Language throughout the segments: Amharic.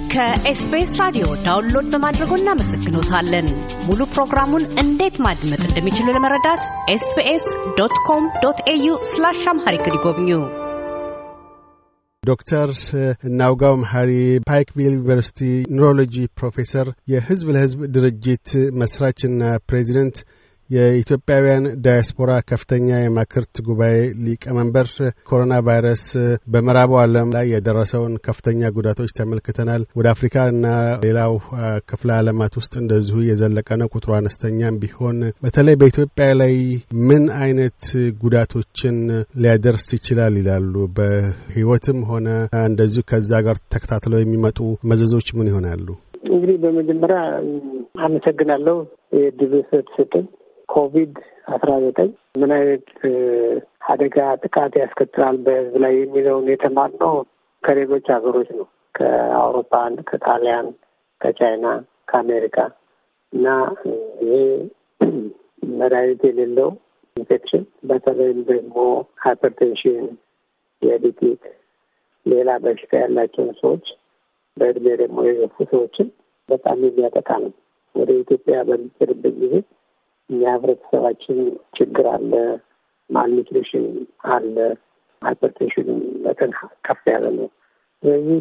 ከኤስቢኤስ ራዲዮ ዳውንሎድ በማድረጎ እናመሰግኖታለን። ሙሉ ፕሮግራሙን እንዴት ማድመጥ እንደሚችሉ ለመረዳት ኤስቢኤስ ዶት ኮም ዶት ኤዩ ስላሽ አምሃሪክ ይጎብኙ። ዶክተር እናውጋው መሐሪ ፓይክቪል ዩኒቨርሲቲ ኒውሮሎጂ ፕሮፌሰር፣ የህዝብ ለህዝብ ድርጅት መስራችና ፕሬዚደንት የኢትዮጵያውያን ዳያስፖራ ከፍተኛ የማክርት ጉባኤ ሊቀመንበር፣ ኮሮና ቫይረስ በምዕራቡ ዓለም ላይ የደረሰውን ከፍተኛ ጉዳቶች ተመልክተናል። ወደ አፍሪካ እና ሌላው ክፍለ ዓለማት ውስጥ እንደዚሁ የዘለቀ ነው። ቁጥሩ አነስተኛም ቢሆን በተለይ በኢትዮጵያ ላይ ምን አይነት ጉዳቶችን ሊያደርስ ይችላል ይላሉ? በህይወትም ሆነ እንደዚሁ ከዛ ጋር ተከታትለው የሚመጡ መዘዞች ምን ይሆናሉ? እንግዲህ በመጀመሪያ አመሰግናለሁ የድል ስትሰጥን ኮቪድ አስራ ዘጠኝ ምን አይነት አደጋ ጥቃት ያስከትላል በህዝብ ላይ የሚለውን የተማርነው ከሌሎች ሀገሮች ነው። ከአውሮፓን፣ ከጣሊያን፣ ከቻይና፣ ከአሜሪካ እና ይሄ መድኃኒት የሌለው ኢንፌክሽን በተለይም ደግሞ ሃይፐርቴንሽን፣ የዲቲክ ሌላ በሽታ ያላቸውን ሰዎች በእድሜ ደግሞ የገፉ ሰዎችን በጣም የሚያጠቃ ነው። ወደ ኢትዮጵያ በሚሄድበት ጊዜ እኛ ህብረተሰባችን ችግር አለ፣ ማልኒትሪሽን አለ፣ ሃይፐርቴንሽን መጠን ከፍ ያለ ነው። ስለዚህ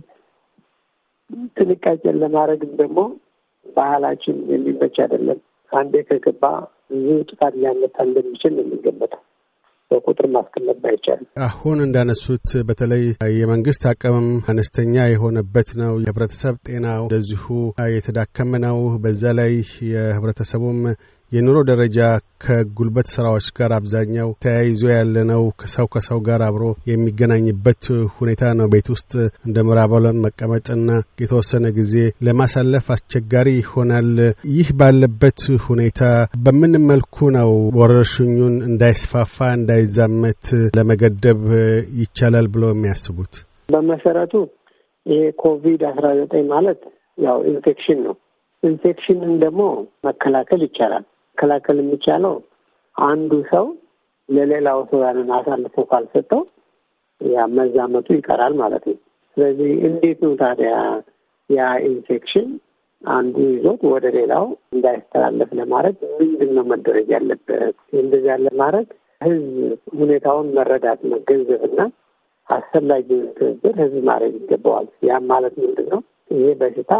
ጥንቃቄን ለማድረግም ደግሞ ባህላችን የሚመች አይደለም። አንዴ ከገባ ብዙ ጥቃት ሊያመጣ እንደሚችል ነው የሚገመተው። በቁጥር ማስቀመጥ ባይቻልም አሁን እንዳነሱት በተለይ የመንግስት አቅምም አነስተኛ የሆነበት ነው። የህብረተሰብ ጤናው እንደዚሁ የተዳከመ ነው። በዛ ላይ የህብረተሰቡም የኑሮ ደረጃ ከጉልበት ስራዎች ጋር አብዛኛው ተያይዞ ያለ ነው። ከሰው ከሰው ጋር አብሮ የሚገናኝበት ሁኔታ ነው። ቤት ውስጥ እንደ ምዕራብ ዓለም መቀመጥና የተወሰነ ጊዜ ለማሳለፍ አስቸጋሪ ይሆናል። ይህ ባለበት ሁኔታ በምን መልኩ ነው ወረርሽኙን እንዳይስፋፋ እንዳይዛመት ለመገደብ ይቻላል ብለው የሚያስቡት? በመሰረቱ ይሄ ኮቪድ አስራ ዘጠኝ ማለት ያው ኢንፌክሽን ነው። ኢንፌክሽንን ደግሞ መከላከል ይቻላል። መከላከል የሚቻለው አንዱ ሰው ለሌላው ሰው ያንን አሳልፎ ካልሰጠው ያ መዛመቱ ይቀራል ማለት ነው። ስለዚህ እንዴት ነው ታዲያ ያ ኢንፌክሽን አንዱ ይዞት ወደ ሌላው እንዳይስተላለፍ ለማድረግ ምንድን ነው መደረግ ያለበት? እንደዚያ ለማድረግ ህዝብ ሁኔታውን መረዳት መገንዘብና አስፈላጊውን ትብብር ህዝብ ማድረግ ይገባዋል። ያም ማለት ምንድን ነው? ይሄ በሽታ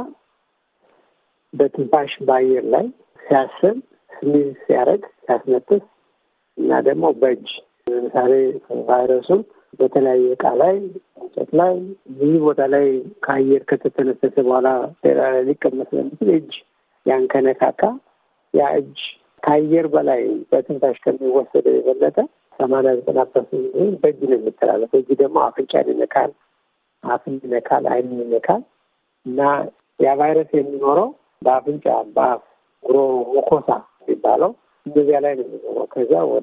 በትንፋሽ በአየር ላይ ሲያስብ ስሚዝ ሲያደርግ ሲያስነጥስ እና ደግሞ በእጅ ለምሳሌ ቫይረሱን በተለያየ እቃ ላይ እንጨት ላይ ብዙ ቦታ ላይ ከአየር ከተተነፈሰ በኋላ ሌላ ላይ ሊቀመጥ ስለሚችል እጅ ያን ከነካካ ያ እጅ ከአየር በላይ በትንፋሽ ከሚወሰደው የበለጠ ሰማንያ ዘጠና ፐርሰንት በእጅ ነው የሚተላለፈው። እጅ ደግሞ አፍንጫን ይነካል፣ አፍን ይነካል፣ አይንን ይነካል እና ያ ቫይረስ የሚኖረው በአፍንጫ በአፍ ጉሮ ሙኮሳ የሚባለው እንደዚያ ላይ ነው የሚኖረው። ከዚያ ወደ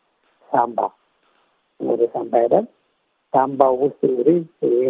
ሳምባ ወደ ሳምባ ሄዳል። ሳምባው ውስጥ እንግዲህ ይሄ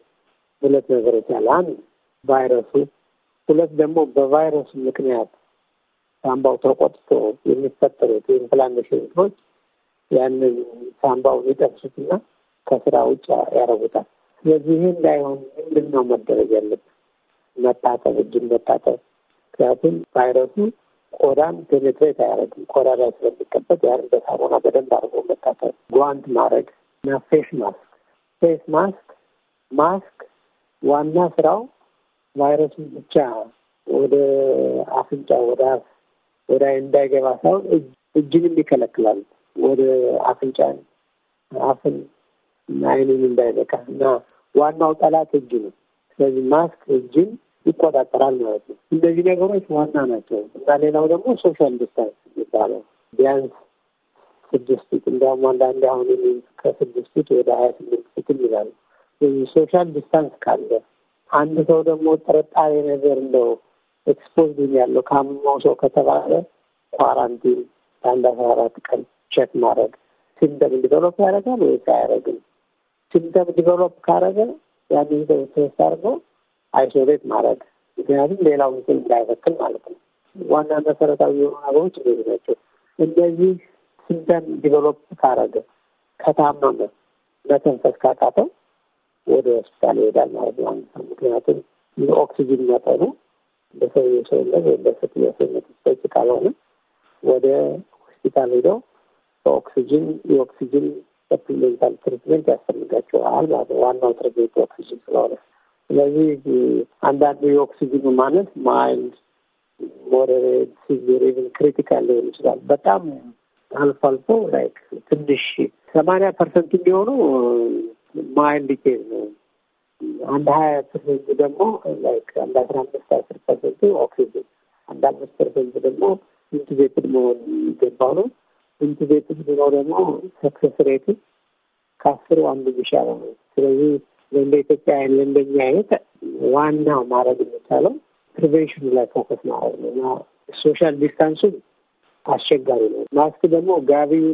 ሁለት ነገሮች ያለ አንድ ቫይረሱ፣ ሁለት ደግሞ በቫይረሱ ምክንያት ሳምባው ተቆጥቶ የሚፈጠሩት የኢንፍላሜሽን እንትኖች ያንን ሳምባውን ይጠብሱትና ከስራ ውጭ ያደርጉታል። ስለዚህ ይህ እንዳይሆን ምንድን ነው መደረግ ያለበት? መታጠብ፣ እጅን መታጠብ ምክንያቱም ቫይረሱ ቆዳን ፔኔትሬት አያደርግም። ቆዳ ላይ ስለሚቀበጥ ያን በሳሙና በደንብ አድርጎ መታጠብ፣ ጓንት ማድረግ እና ፌስ ማስክ ፌስ ማስክ ማስክ ዋና ስራው ቫይረሱን ብቻ ወደ አፍንጫ ወደ አፍ ወደ አይን እንዳይገባ ሳይሆን እጅንም ይከለክላል። ወደ አፍንጫን አፍን እና አይንን እንዳይነካ እና ዋናው ጠላት እጅ ነው። ስለዚህ ማስክ እጅን ይቆጣጠራል ማለት ነው። እነዚህ ነገሮች ዋና ናቸው እና ሌላው ደግሞ ሶሻል ዲስታንስ የሚባለው ቢያንስ ስድስት ፊት እንዲያውም አንዳንድ አሁን ከስድስት ፊት ወደ ሀያ ስምንት ፊት ይላሉ። ሶሻል ዲስታንስ ካለ አንድ ሰው ደግሞ ጥርጣሬ ነገር እንደው ኤክስፖዝድ ያለው ካመመው ሰው ከተባለ ኳራንቲን ለአንድ አስራ አራት ቀን ቼክ ማድረግ ሲምተም ዲቨሎፕ ያደርጋል ወይስ አያደርግም? ሲምተም ዲቨሎፕ ካደረገ ያንን ሰው ቴስት አድርገው አይሶሌት ማድረግ ምክንያቱም ሌላው ምስል እንዳይበክል ማለት ነው። ዋና መሰረታዊ የሆኑ ነገሮች እንደዚህ ናቸው። እነዚህ ሲምተም ዲቨሎፕ ካረገ ከታመመ መተንፈስ ካቃተው ወደ ሆስፒታል ይሄዳል ማለት ነው። አንድ ሰው ምክንያቱም የኦክሲጅን መጠኑ በሰው ሰውነት ወይም በሴትዮ ሰውነት በቂ ካልሆነ ወደ ሆስፒታል ሄደው በኦክሲጅን የኦክሲጅን ሰፕሊሜንታል ትሪትመንት ያስፈልጋቸዋል ማለት ነው። ዋናው ትሪትመንት ኦክሲጅን ስለሆነ ስለዚህ አንዳንዱ የኦክሲጅኑ ማነት ማይልድ፣ ሞደሬት፣ ሲቪር ኢቭን ክሪቲካል ሊሆን ይችላል። በጣም አልፎ አልፎ ላይክ ትንሽ ሰማንያ ፐርሰንት የሚሆኑ ማይልድ ኬዝ ነው። አንድ ሀያ ፐርሰንት ደግሞ ላይክ አንድ አስራ አምስት አስር ፐርሰንቱ ኦክሲጅን፣ አንድ አምስት ፐርሰንት ደግሞ ኢንቱቤትድ መሆን የሚገባው ነው። ኢንቱቤትድ ብሎ ደግሞ ሰክሰስ ሬቱ ከአስሩ አንዱ ቢሻለው ነው። ስለዚህ ለእንደ ኢትዮጵያ ለእንደኛ አይነት ዋናው ማድረግ የሚቻለው ፕሪቬንሽኑ ላይ ፎከስ ማድረግ ነው እና ሶሻል ዲስታንሱ አስቸጋሪ ነው። ማስክ ደግሞ ጋቢውን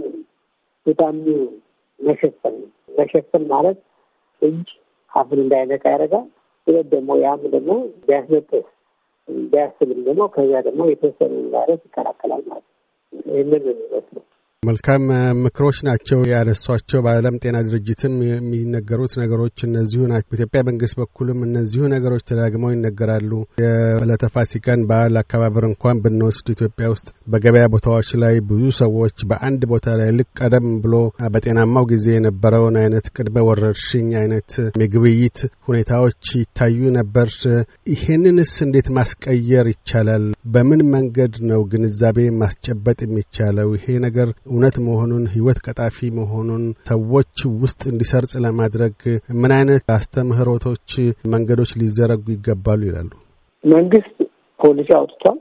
ቱታሚው መሸፈን ነው። መሸፈን ማለት እጅ አፍን እንዳይነካ ያደርጋል። ሁለት ደግሞ ያም ደግሞ ቢያስነጥስ ቢያስብም ደግሞ ከዚያ ደግሞ የተወሰኑ ቫይረስ ይከላከላል ማለት ነው። ይህንን የሚመስለው መልካም ምክሮች ናቸው ያነሷቸው። በዓለም ጤና ድርጅትም የሚነገሩት ነገሮች እነዚሁ ናቸው። በኢትዮጵያ መንግስት በኩልም እነዚሁ ነገሮች ተዳግመው ይነገራሉ። የዕለተ ፋሲካን በዓል አከባበር እንኳን ብንወስድ ኢትዮጵያ ውስጥ በገበያ ቦታዎች ላይ ብዙ ሰዎች በአንድ ቦታ ላይ ልክ ቀደም ብሎ በጤናማው ጊዜ የነበረውን አይነት ቅድመ ወረርሽኝ አይነት የግብይት ሁኔታዎች ይታዩ ነበር። ይሄንንስ እንዴት ማስቀየር ይቻላል? በምን መንገድ ነው ግንዛቤ ማስጨበጥ የሚቻለው? ይሄ ነገር እውነት መሆኑን ህይወት ቀጣፊ መሆኑን ሰዎች ውስጥ እንዲሰርጽ ለማድረግ ምን አይነት አስተምህሮቶች፣ መንገዶች ሊዘረጉ ይገባሉ ይላሉ? መንግስት ፖሊሲ አውጥቷል።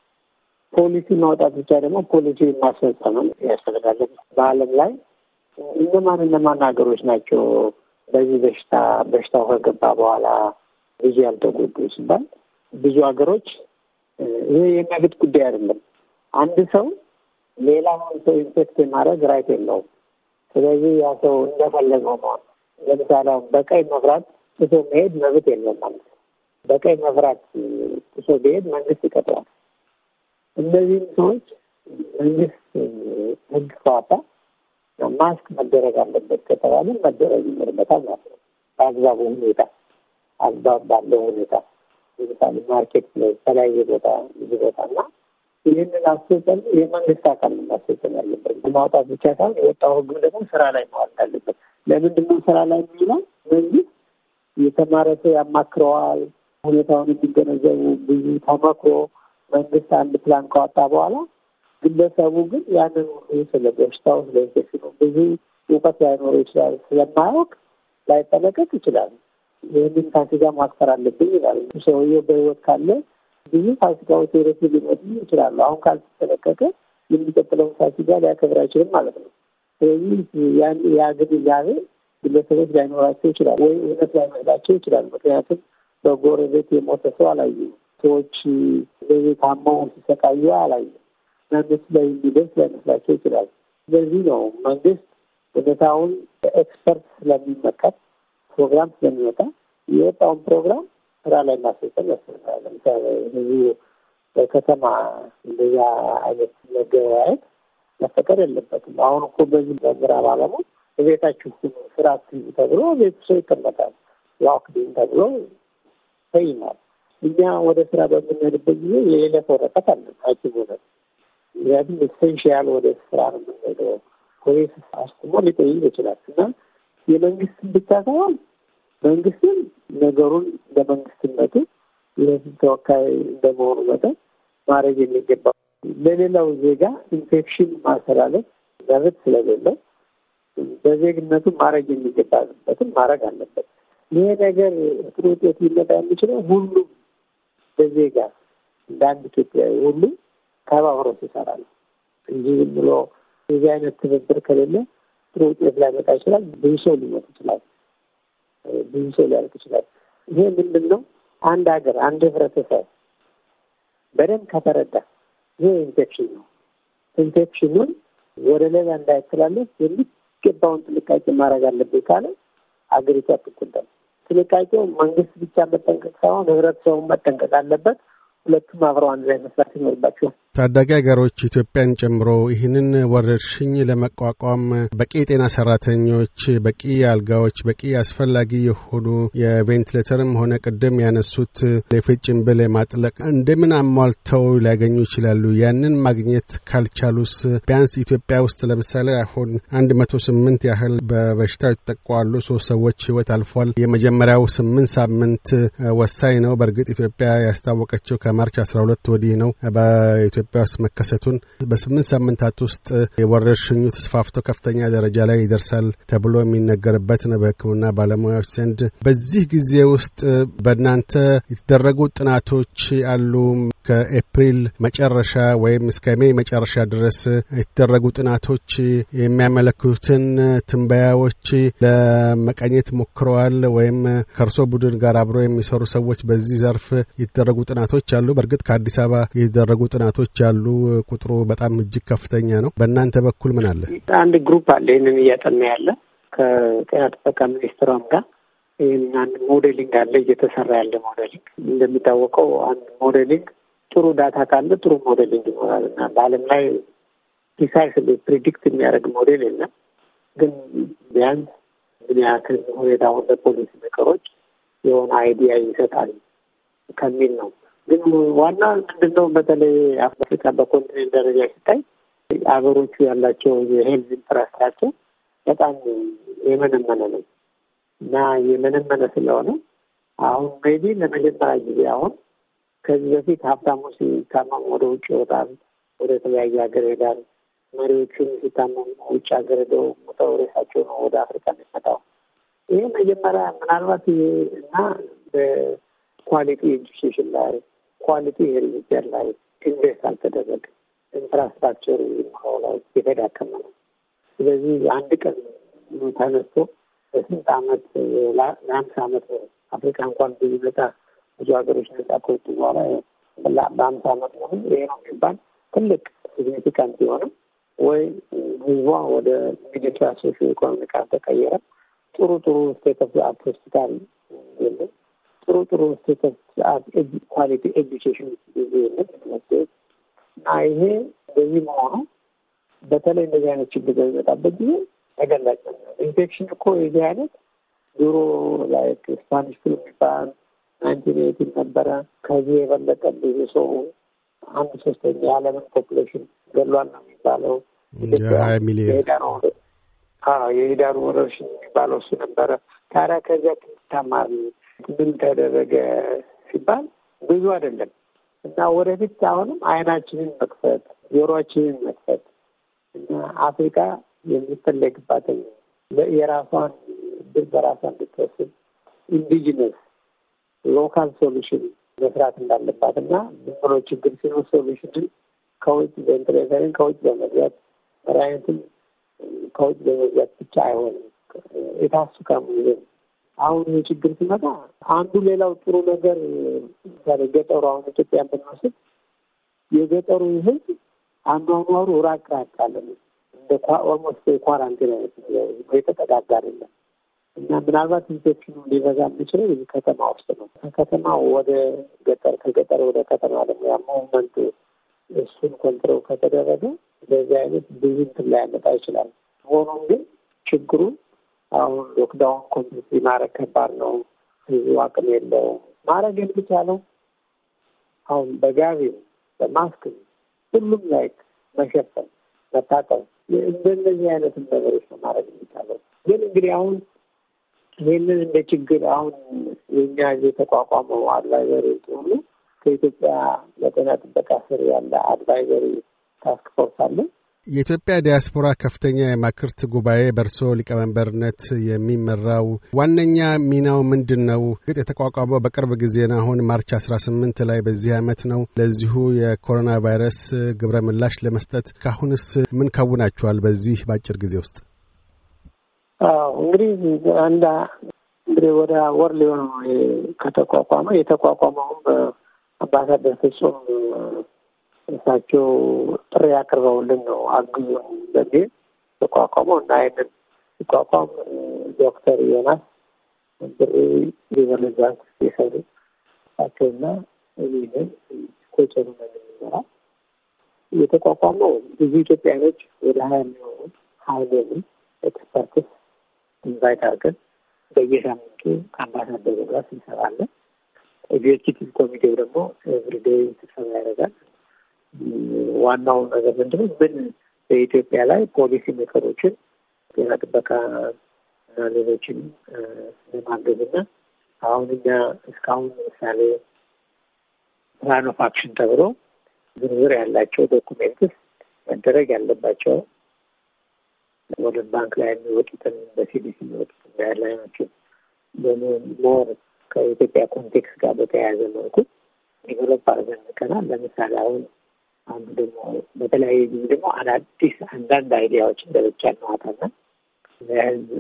ፖሊሲ ማውጣት ብቻ ደግሞ ፖሊሲ ማስፈጸምም ያስፈልጋል። በዓለም ላይ እነማን እነማን ሀገሮች ናቸው በዚህ በሽታ በሽታው ከገባ በኋላ ብዙ ያልተጎዱ ሲባል ብዙ ሀገሮች ይሄ የመብት ጉዳይ አይደለም። አንድ ሰው ሌላውን ሰው ኢንፌክት የማድረግ ራይት የለውም። ስለዚህ ያ ሰው እንደፈለገው መሆን ለምሳሌ አሁን በቀይ መብራት ጥሶ መሄድ መብት የለም ማለት ነው። በቀይ መብራት ጥሶ ቢሄድ መንግስት ይቀጥዋል። እነዚህም ሰዎች መንግስት ህግ ከዋጣ ማስክ መደረግ አለበት ከተባለ መደረግ ይኖርበታል ማለት ነው። በአግባቡ ሁኔታ አግባብ ባለው ሁኔታ ለምሳሌ ማርኬት ላይ የተለያየ ቦታ ብዙ ቦታ እና ይህንን አስፈጸም የመንግስት አካል ነው ማስፈጸም ያለበት። ማውጣት ብቻ ሳይሆን የወጣው ህግ ደግሞ ስራ ላይ መዋል አለበት። ለምንድን ነው ስራ ላይ የሚውለው? መንግስት የተማረ ሰው ያማክረዋል። ሁኔታውን የሚገነዘቡ ብዙ ተመክሮ መንግስት አንድ ፕላን ካወጣ በኋላ ግለሰቡ ግን ያንን ሁሉ ስለ በሽታው ስለ ኢንፌክሽኑ ብዙ እውቀት ላይኖረው ይችላል። ስለማያውቅ ላይጠነቀቅ ይችላል። ይህንን ፋሲካ ማክበር አለብኝ ይላል። ሰውየው በህይወት ካለ ብዙ ፋሲካዎች ወደፊት ሊመጡ ይችላሉ። አሁን ካልተጠነቀቀ የሚቀጥለውን ፋሲካ ሊያከብር አይችልም ማለት ነው። ስለዚህ ያን ያ ግንዛቤ ግለሰቦች ላይኖራቸው ይችላል ወይ እውነት ላይመስላቸው ይችላል። ምክንያቱም በጎረቤት የሞተ ሰው አላዩ፣ ሰዎች በቤት ታመው ሲሰቃዩ አላዩ እና እነሱ ላይ የሚደርስ ላይመስላቸው ይችላል። ስለዚህ ነው መንግስት ሁኔታውን ኤክስፐርት ስለሚመከር ፕሮግራም ስለሚወጣ የወጣውን ፕሮግራም ስራ ላይ ማስፈጸም ያስፈልጋል። ለምሳሌ ብዙ በከተማ እንደዛ አይነት መገበያየት መፈቀድ የለበትም። አሁን እኮ በዚህ በምዕራብ ዓለሙ በቤታችሁ ስራ አትይዙ ተብሎ ቤቱ ሰው ይቀመጣል። ሎክዶውን ተብሎ ተይማል። እኛ ወደ ስራ በምንሄድበት ጊዜ የዕለት ወረቀት አለ ሐኪም ሆነን ምክንያቱም ኤሴንሽያል ወደ ስራ ነው የምንሄደው። ፖሊስ አስቁሞ ሊጠይቅ ይችላል እና የመንግስትን ብቻ ሳይሆን መንግስትም ነገሩን ለመንግስትነቱ የህዝብ ተወካይ እንደመሆኑ መጠን ማድረግ የሚገባ ለሌላው ዜጋ ኢንፌክሽን ማስተላለፍ መብት ስለሌለው በዜግነቱ ማድረግ የሚገባበትን ማድረግ አለበት። ይሄ ነገር ጥሩ ውጤት ሊመጣ የሚችለው ሁሉም በዜጋ እንደ አንድ ኢትዮጵያዊ ሁሉም ተባብሮ ሲሰራ ነው እንጂ ዝም ብሎ የዚህ አይነት ትብብር ከሌለ ጥሩ ውጤት ላይመጣ ይችላል። ብዙ ሰው ሊሞት ይችላል። ብዙ ሰው ሊያልቅ ይችላል። ይሄ ምንድን ነው? አንድ ሀገር አንድ ህብረተሰብ በደንብ ከተረዳ ይሄ ኢንፌክሽን ነው፣ ኢንፌክሽኑን ወደ ሌላ እንዳይተላለፍ የሚገባውን ጥንቃቄ ማድረግ አለብኝ ካለ ሀገሪቷ አትጎዳም። ጥንቃቄው መንግስት ብቻ መጠንቀቅ ሳይሆን ህብረተሰቡን መጠንቀቅ አለበት። ሁለቱም አብረው አንድ ላይ መስራት ይኖርባቸዋል። ታዳጊ ሀገሮች ኢትዮጵያን ጨምሮ ይህንን ወረርሽኝ ለመቋቋም በቂ የጤና ሰራተኞች፣ በቂ አልጋዎች፣ በቂ አስፈላጊ የሆኑ የቬንቲሌተርም ሆነ ቅድም ያነሱት የፊት ጭንብል የማጥለቅ እንደምን አሟልተው ሊያገኙ ይችላሉ? ያንን ማግኘት ካልቻሉስ ቢያንስ ኢትዮጵያ ውስጥ ለምሳሌ አሁን አንድ መቶ ስምንት ያህል በበሽታው የተጠቋሉ ሶስት ሰዎች ህይወት አልፏል። የመጀመሪያው ስምንት ሳምንት ወሳኝ ነው። በእርግጥ ኢትዮጵያ ያስታወቀችው ከማርች አስራ ሁለት ወዲህ ነው። ኢትዮጵያ ውስጥ መከሰቱን በስምንት ሳምንታት ውስጥ የወረርሽኙ ተስፋፍቶ ከፍተኛ ደረጃ ላይ ይደርሳል ተብሎ የሚነገርበት ነው በሕክምና ባለሙያዎች ዘንድ። በዚህ ጊዜ ውስጥ በእናንተ የተደረጉ ጥናቶች አሉ? ከኤፕሪል መጨረሻ ወይም እስከ ሜይ መጨረሻ ድረስ የተደረጉ ጥናቶች የሚያመለክቱትን ትንበያዎች ለመቃኘት ሞክረዋል? ወይም ከእርሶ ቡድን ጋር አብረው የሚሰሩ ሰዎች በዚህ ዘርፍ የተደረጉ ጥናቶች አሉ? በእርግጥ ከአዲስ አበባ የተደረጉ ጥናቶች አሉ። ቁጥሩ በጣም እጅግ ከፍተኛ ነው። በእናንተ በኩል ምን አለ? አንድ ግሩፕ አለ ይህንን እያጠና ያለ ከጤና ጥበቃ ሚኒስትሯም ጋር ይህን አንድ ሞዴሊንግ አለ እየተሰራ ያለ ሞዴሊንግ። እንደሚታወቀው አንድ ሞዴሊንግ ጥሩ ዳታ ካለ ጥሩ ሞዴሊንግ ይኖራል እና በዓለም ላይ ፕሪሳይስ ፕሪዲክት የሚያደርግ ሞዴል የለም። ግን ቢያንስ ምን ያክል ሁኔታውን ለፖሊሲ ሜከሮች የሆነ አይዲያ ይሰጣል ከሚል ነው። ግን ዋና ምንድን ነው በተለይ አፍሪካ በኮንቲኔንት ደረጃ ሲታይ ሀገሮቹ ያላቸው የሄልዝ ኢንፍራስትራክቸር በጣም የመነመነ ነው እና የመነመነ ስለሆነ አሁን ሜቢ ለመጀመሪያ ጊዜ አሁን ከዚህ በፊት ሀብታሙ ሲታመሙ ወደ ውጭ ይወጣል፣ ወደ ተለያየ ሀገር ይሄዳል። መሪዎቹም ሲታመሙ ውጭ ሀገር ሄደው ሙተው ሬሳቸው ነው ወደ አፍሪካ የሚመጣው። ይህ መጀመሪያ ምናልባት እና በኳሊቲ ኤጁኬሽን ላይ ኳሊቲ ሄልዝ ኬር ላይ ኢንቨስት አልተደረገ ኢንፍራስትራክቸሩ ላይ የተዳከመ ነው። ስለዚህ አንድ ቀን ተነስቶ በስንት አመት ለአምሳ አመት አፍሪካ እንኳን ብዙ ነጻ ብዙ ሀገሮች ነጻ ከወጡ በኋላ በአምሳ አመት መሆኑ ይሄ ነው የሚባል ትልቅ ሲግኒፊካንት የሆነ ወይ ህዝቧ ወደ ሚድል ክላስ ሶሾ ኢኮኖሚክ አልተቀየረ ጥሩ ጥሩ ስቴት ኦፍ አርት ሆስፒታል የለም። ጥሩ ጥሩ ስቴት ኦፍ አርት ኳሊቲ ኤዱኬሽን ጊዜ የለም ትምህርት ቤት እና ይሄ እንደዚህ መሆኑ በተለይ እንደዚህ አይነት ችግር በሚመጣበት ጊዜ ተገላጭ ነው። ኢንፌክሽን እኮ የዚህ አይነት ድሮ ላይክ ስፓኒሽ ፍሉ የሚባል ናይንቲን ኤይቲን ነበረ። ከዚህ የበለጠ ብዙ ሰው አንድ ሶስተኛ የዓለምን ፖፑሌሽን ገሏል ነው የሚባለው። ሀያ ሚሊዮን የሂዳሩ ወረርሽኝ የሚባለው እሱ ነበረ። ታዲያ ከዚያ ተማሪ ምን ተደረገ ሲባል ብዙ አይደለም እና ወደፊት አሁንም አይናችንን መክፈት ጆሮአችንን መክፈት እና አፍሪካ የሚፈለግባትን የራሷን ድል በራሷ እንድትወስድ ኢንዲጂነስ ሎካል ሶሉሽን መስራት እንዳለባት እና ዝም ብሎ ችግር ሲኖር ሶሉሽንን ከውጭ ቬንትሌተርን ከውጭ በመግዛት መድኃኒትን ከውጭ በመግዛት ብቻ አይሆንም። የታሱ ከሙዚየም አሁን ይህ ችግር ሲመጣ አንዱ ሌላው ጥሩ ነገር ምሳሌ ገጠሩ አሁን ኢትዮጵያ ብንወስድ የገጠሩ ሕዝብ አኗኗሩ ራቅ ራቅ አለ እንደ ኦልሞስት የኳራንቲን አይነት የተጠጋጋ አይደለም እና ምናልባት ኢንፌክሽኑ ሊበዛ የሚችለው እዚህ ከተማ ውስጥ ነው። ከከተማ ወደ ገጠር፣ ከገጠር ወደ ከተማ ደግሞ ያ ሙቭመንት እሱን ኮንትሮል ከተደረገ በዚህ አይነት ብዙ እንትን ላያመጣ ይችላል። ሆኖም ግን ችግሩ አሁን ሎክዳውን ኮምፕሊት ማድረግ ከባድ ነው። ህዝቡ አቅም የለውም። ማድረግ የሚቻለው አሁን በጋቢም በማስክም ሁሉም ላይ መሸፈን፣ መታጠብ እንደነዚህ አይነት ነገሮች ነው ማድረግ የሚቻለው። ግን እንግዲህ አሁን ይህንን እንደ ችግር አሁን የኛ የተቋቋመው አድቫይዘሪ ሁሉ ከኢትዮጵያ ለጤና ጥበቃ ስር ያለ አድቫይዘሪ ታስክ ፎርስ አለ። የኢትዮጵያ ዲያስፖራ ከፍተኛ የማክርት ጉባኤ በእርሶ ሊቀመንበርነት የሚመራው ዋነኛ ሚናው ምንድን ነው? ግጥ የተቋቋመው በቅርብ ጊዜ ነው። አሁን ማርች አስራ ስምንት ላይ በዚህ ዓመት ነው። ለዚሁ የኮሮና ቫይረስ ግብረ ምላሽ ለመስጠት ካሁንስ ምን ከውናችኋል? በዚህ በአጭር ጊዜ ውስጥ እንግዲህ አንድ እንግዲህ ወደ ወር ሊሆን ከተቋቋመ የተቋቋመውም በአምባሳደር ፍጹም እሳቸው ጥሪ ያቅርበውልን ነው አግዙን በሚል ተቋቋመው እና ይህንን ሲቋቋም ዶክተር ዮናስ ብሬ ሊበረዛት የሰሩ እሳቸውና እኔንን ኮቸሩ ነው የምንመራ የተቋቋመው ብዙ ኢትዮጵያኖች ወደ ሀያ የሚሆኑ ሀይሌኒ ኤክስፐርትስ ኢንቫይት አድርገን በየሳምንቱ ከአምባሳደሩ ጋር ስብሰባ አለ። ኤግዜኪቲቭ ኮሚቴው ደግሞ ኤቭሪዴይ ስብሰባ ያደርጋል። ዋናው ነገር ምንድነው? ምን በኢትዮጵያ ላይ ፖሊሲ ሜከሮችን ጤና ጥበቃ እና ሌሎችን ለማገዝ እና አሁን እኛ እስካሁን ለምሳሌ ፕላን ኦፍ አክሽን ተብሎ ዝርዝር ያላቸው ዶኩሜንትስ መደረግ ያለባቸው ወርልድ ባንክ ላይ የሚወጡትን በሲዲሲ የሚወጡትን ጋይድላይኖችን ሞር ከኢትዮጵያ ኮንቴክስት ጋር በተያያዘ መልኩ ዴቨሎፕ አድርገን ልከናል። ለምሳሌ አሁን አንዱ ደግሞ በተለያየ ጊዜ ደግሞ አዳዲስ አንዳንድ አይዲያዎችን ለብቻ እናዋጣና ለህዝብ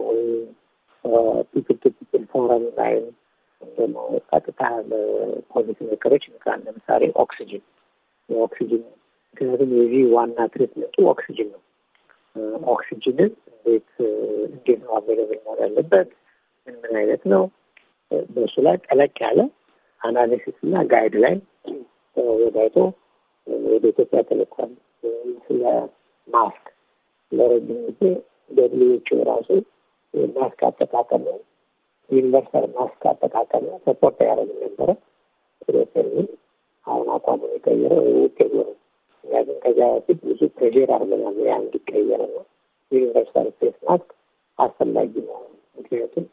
ፒፕል ቱ ፒፕል ፎረም ላይ ደግሞ ቀጥታ ለፖሊሲ ሜከሮች ምክራን ለምሳሌ ኦክሲጅን የኦክሲጅን ምክንያቱም የዚህ ዋና ትሪትመንቱ ኦክሲጅን ነው። ኦክሲጅንን እንዴት እንዴት ነው አቬለብል መሆን ያለበት ምን ምን አይነት ነው በእሱ ላይ ጠለቅ ያለ አናሊሲስ እና ጋይድ ላይ ወዳይቶ ወደ ኢትዮጵያ ተልኳል። ስለ ማስክ ለረጅም ጊዜ ደብሊዎች ራሱ ማስክ አጠቃቀም ዩኒቨርሳል ማስክ አጠቃቀም ሰፖርት ያደረግ ነበረ። ኢትዮጵያ አሁን አቋሙን የቀየረው ውጤት ነው። እኛ ግን ከዚያ በፊት ብዙ ፕሬር አድርገናል ያ እንዲቀየር ነው። ዩኒቨርሳል ፌስ ማስክ አስፈላጊ ነው። ምክንያቱም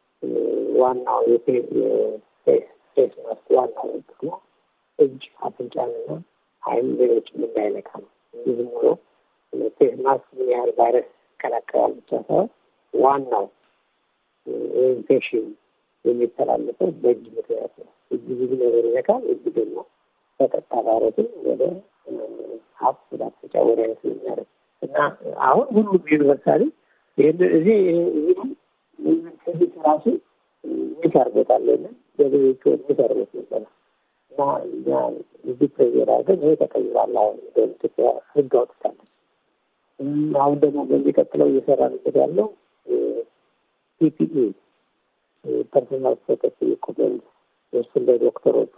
ዋናው የፌስ ፌስ ማስክ ዋናው ጥቅሙ እጅ አፍንጫንና አይን ሌሎችን እንዳይነካ ነው። እንዲህ ዝም ብሎ ፌስ ማስክ ምን ያህል ቫይረስ ይከላከላል ብቻ ሳይሆን ዋናው ኢንፌክሽን የሚተላለፈው በእጅ ምክንያት ነው። እጅ ብዙ ነገር ይነካል። እጅ ደግሞ በቀጥታ ቫይረስን ወደ ሀፍ ወደ አፍንጫ ወደ አይነት የሚያደርግ እና አሁን ሁሉም ዩኒቨርሳሊ ይህን እዚህ እዚህ ራሱ ሚስ አርጎታል ና ገበሬዎች ሚስ አርጎት ነበረ እና እኛ እዚህ ፕሬዜር አድርገን ይሄ ተቀይሯል። አሁን ኢትዮጵያ ህግ አውጥታለች። አሁን ደግሞ በሚቀጥለው እየሰራንበት ያለው ፒፒኢ ፐርሶናል ፕሮቴክቲቭ ኢኩፕመንት እሱን ለዶክተሮቹ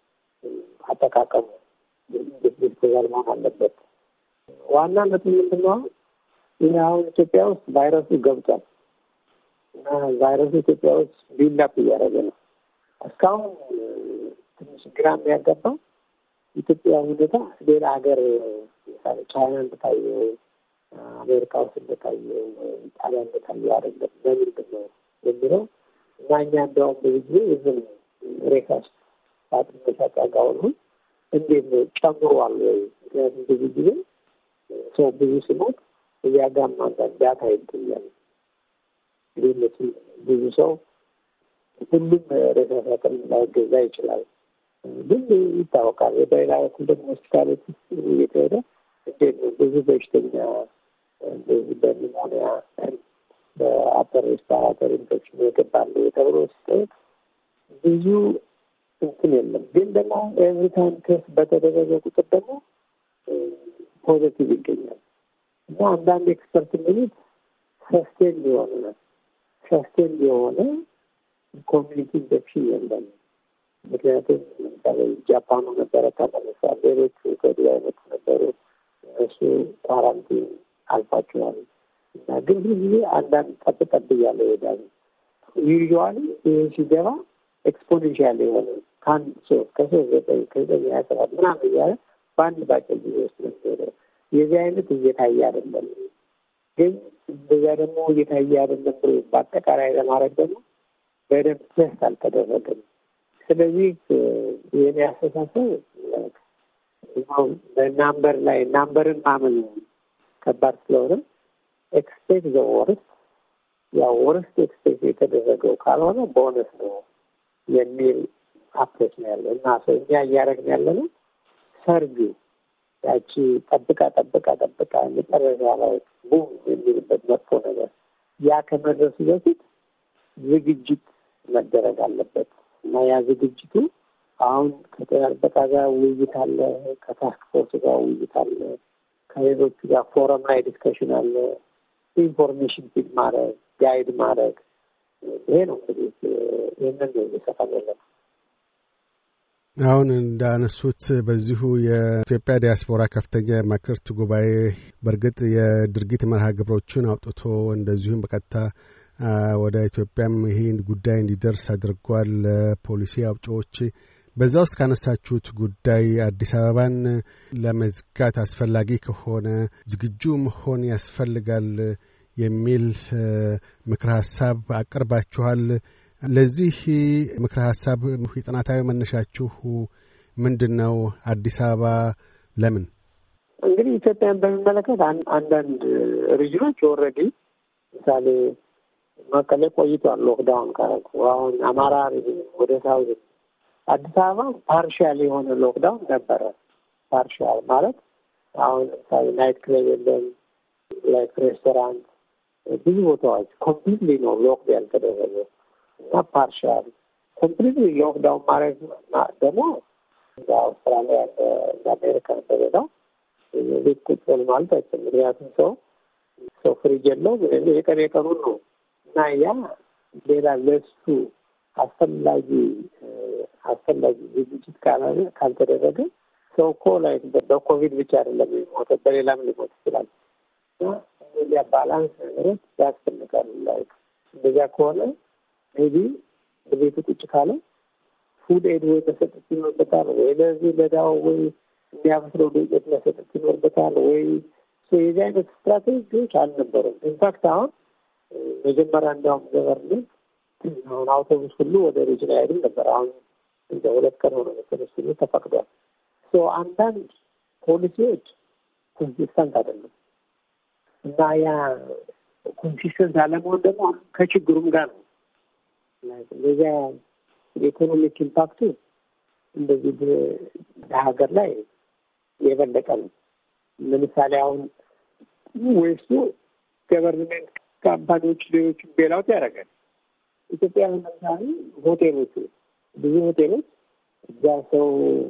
አጠቃቀሙ ዲስፖዛል መሆን አለበት። ዋናነቱ ምንድን ነው? ይህ አሁን ኢትዮጵያ ውስጥ ቫይረሱ ገብቷል እና ቫይረሱ ኢትዮጵያ ውስጥ ቢላፕ እያደረገ ነው። እስካሁን ትንሽ ግራ የሚያጋባው ኢትዮጵያ ሁኔታ ሌላ ሀገር ምሳሌ ቻይና እንደታየው አሜሪካ ውስጥ እንደታየው ጣሊያን እንደታየው አይደለም። ለምንድን ነው የሚለው እና እኛ እንዲያውም ብዙ ጊዜ ዝም ሬሳ ውስጥ ሳጥን መሳጫ ጋር ሁሉ እንዴት ነው ጨምሯል ወይ? ምክንያቱም ብዙ ጊዜ ሰው ብዙ ሲሞት እያጋማ አንዳንድ ዳታ ይገኛል። ልዩነቱ ብዙ ሰው ሁሉም ሬሳ ሳጥን ላይገዛ ይችላል፣ ግን ይታወቃል። በሌላ በኩል ደግሞ ሆስፒታሎች ውስጥ እየተሄደ እንዴት ነው ብዙ በሽተኛ እንደዚህ በኒሞኒያ በአፐር ሬስፓራተሪ ኢንፌክሽን የገባሉ ተብሎ ሲጠየቅ ብዙ እንትን የለም። ግን ደግሞ ኤቭሪ ታይም ቴስት በተደረገ ቁጥር ደግሞ ፖዘቲቭ ይገኛል እና አንዳንድ ኤክስፐርት የሚሉት ሰስቴን የሆነ ሰስቴን የሆነ ኮሚኒቲ ኢንፌክሽን የለም። ምክንያቱም ለምሳሌ ጃፓኑ ነበረ ተመልሷል። ሌሎቹ ከዱባይ አይነት ነበሩ። እነሱ ኳራንቲን አልፏቸዋል እና ግን ብዙ ጊዜ አንዳንድ ጠብ ጠብ እያለ ይሄዳሉ። ዩዥዋሊ ይህ ሲገባ ኤክስፖኔንሻል የሆነ ከአንድ ሶስት ከሶስት ዘጠኝ ከዘጠኝ ሀያ ሰባት ምናምን እያለ በአንድ ባጭር ጊዜ ውስጥ ነው የዚህ አይነት እየታየ አይደለም። ግን በዚያ ደግሞ እየታየ አይደለም ብሎ በአጠቃላይ ለማድረግ ደግሞ በደንብ ቴስት አልተደረገም። ስለዚህ የኔ አስተሳሰብ በናምበር ላይ ናምበርን ማመን ከባድ ስለሆነ ኤክስፔክት ዘ ወርስት ያው ወርስት ኤክስፔክት የተደረገው ካልሆነ ቦነስ ነው የሚል አፕሮች ነው ያለው እና ሰው እኛ እያደረግን ያለ ነው ሰርግ ያቺ ጠብቃ ጠብቃ ጠብቃ መጨረሻ ላይ ቡም የሚልበት መጥፎ ነገር ያ ከመድረሱ በፊት ዝግጅት መደረግ አለበት እና ያ ዝግጅቱ አሁን ከጤና ጥበቃ ጋር ውይይት አለ፣ ከታስክ ፎርስ ጋር ውይይት አለ፣ ከሌሎቹ ጋር ፎረም ላይ ዲስከሽን አለ። ኢንፎርሜሽን ፊድ ማድረግ ጋይድ ማድረግ ይሄ ነው እንግዲህ ይህንን ነው እየሰራን ያለ ነው። አሁን እንዳነሱት በዚሁ የኢትዮጵያ ዲያስፖራ ከፍተኛ መክርት ጉባኤ በእርግጥ የድርጊት መርሃ ግብሮችን አውጥቶ እንደዚሁም በቀጥታ ወደ ኢትዮጵያም ይህን ጉዳይ እንዲደርስ አድርጓል። ፖሊሲ አውጪዎች በዛ ውስጥ ካነሳችሁት ጉዳይ አዲስ አበባን ለመዝጋት አስፈላጊ ከሆነ ዝግጁ መሆን ያስፈልጋል የሚል ምክረ ሀሳብ አቅርባችኋል። ለዚህ ምክረ ሀሳብ የጥናታዊ መነሻችሁ ምንድን ነው? አዲስ አበባ ለምን? እንግዲህ ኢትዮጵያን በሚመለከት አንዳንድ ሪጅኖች ኦልሬዲ ምሳሌ መቀሌ ቆይቷል ሎክዳውን ካረጉ። አሁን አማራ ወደ ሳውዝ አዲስ አበባ ፓርሻል የሆነ ሎክዳውን ነበረ። ፓርሻል ማለት አሁን ለምሳሌ ናይት ክለብ የለም፣ ላይክ ሬስቶራንት፣ ብዙ ቦታዎች ኮምፕሊትሊ ነው ሎክድ ያልተደረገ እና ፓርሻል ኮምፕሊትሊ ሎክዳውን ማድረግ ደግሞ እንደ አውስትራሊያ እንደ አሜሪካ እንደሌላው ቤት ቁጭ በል ማለት አይችልም። ምክንያቱም ሰው ሰው ፍሪጅ የለው የቀን የቀኑን ነው እና ያ ሌላ ለሱ አስፈላጊ አስፈላጊ ዝግጅት ካላለ ካልተደረገ ሰው እኮ ላይ በኮቪድ ብቻ አይደለም የሚሞተው በሌላም ሊሞት ይችላል። እና እነዚያ ባላንስ ነገሮች ያስፈልጋሉ። ላይ እንደዚያ ከሆነ ሜቢ በቤቱ ቁጭ ካለ ፉድ ኤድ ወይ መሰጠት ይኖርበታል፣ ወይ ለዚህ ለዳው ወይ የሚያበስለው ዱቄት መሰጠት ይኖርበታል፣ ወይ የዚህ አይነት ስትራቴጂዎች አልነበሩም። ኢንፋክት አሁን መጀመሪያ እንዲያውም ገቨርንመንት አሁን አውቶቡስ ሁሉ ወደ ሪጅን አይሄድም ነበር። አሁን እንደ ሁለት ቀን ሆነ መሰለኝ ሁሉ ተፈቅዷል። አንዳንድ ፖሊሲዎች ኮንሲስተንት አይደለም እና ያ ኮንሲስተንት አለመሆን ደግሞ ከችግሩም ጋር ነው። እንደዚያ የኢኮኖሚክ ኢምፓክቱ እንደዚህ በሀገር ላይ የበለጠ ነው። ለምሳሌ አሁን ወይሱ ገቨርንሜንት ካምፓኒዎች ሌሎች ቤላውት ያደርጋል። ኢትዮጵያ ለምሳሌ ሆቴሎቹ ብዙ ሆቴሎች እዛ ሰው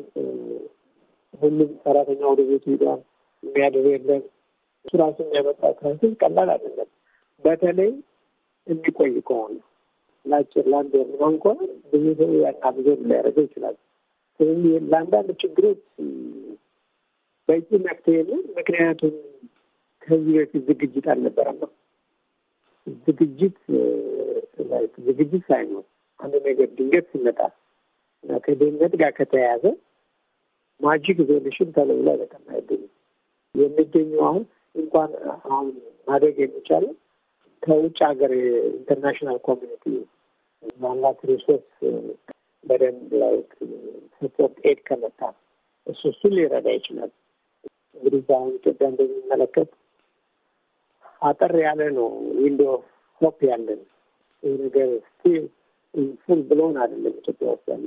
ሁሉም ሰራተኛ ወደ ቤቱ ሄዷል። የሚያድር የለም። እሱ ራሱ የሚያመጣ ክራይሲስ ቀላል አይደለም። በተለይ የሚቆይ ከሆነ ለአጭር ለአንድ ወር ምናምን ከሆነ ብዙ ሰው ያናብዞ ሊያደርገው ይችላል። ስለዚህ ለአንዳንድ ችግሮች በቂ መፍትሄ የለም። ምክንያቱም ከዚህ በፊት ዝግጅት አልነበረም ነው ዝግጅት ዝግጅት ሳይኖር አንድ ነገር ድንገት ሲመጣ እና ከድህነት ጋር ከተያያዘ ማጂክ ዞሉሽን ተለብሎ በጣም አይገኝም። የሚገኘው አሁን እንኳን አሁን ማድረግ የሚቻለው ከውጭ ሀገር ኢንተርናሽናል ኮሚኒቲ ማላት ሪሶርስ በደንብ ላይ ሰፖርት ኤድ ከመጣ እሱ እሱን ሊረዳ ይችላል። እንግዲህ አሁን ኢትዮጵያ እንደሚመለከት አጠር ያለ ነው ዊንዶ ሆፕ ያለን ይህ ነገር ስቲል ፉል ብሎን አይደለም ኢትዮጵያ ውስጥ ያለ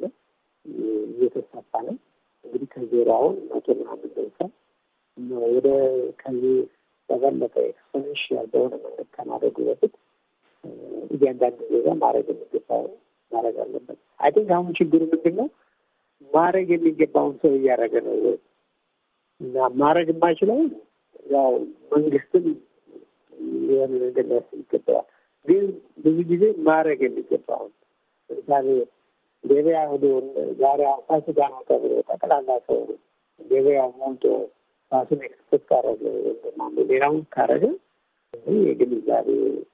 እየተሳፋ ነው። እንግዲህ ከዜሮ አሁን መቶ ምናምን ደርሷል። ወደ ከዚህ በበለጠ ኤክስፖኔንሽያል በሆነ መንገድ ከማድረጉ በፊት እያንዳንዱ ዜጋ ማድረግ የሚገባው ማድረግ አለበት። አይ ቲንክ አሁን ችግሩ ምንድን ነው? ማድረግ የሚገባውን ሰው እያደረገ ነው ወይ እና ማድረግ የማይችለውን ያው መንግስትም የሆነ ነገር ሊያስብ ይገባዋል። ግን ብዙ ጊዜ ማድረግ የሚገባውን ለምሳሌ ገበያ ሄዶ ዛሬ ፋሲካ ነው ተብሎ ጠቅላላ ሰው ገበያ ሞልቶ ራሱን ኤክስፖርት ካረገ ወይም ሌላውን ካረገ ይህ የግንዛቤ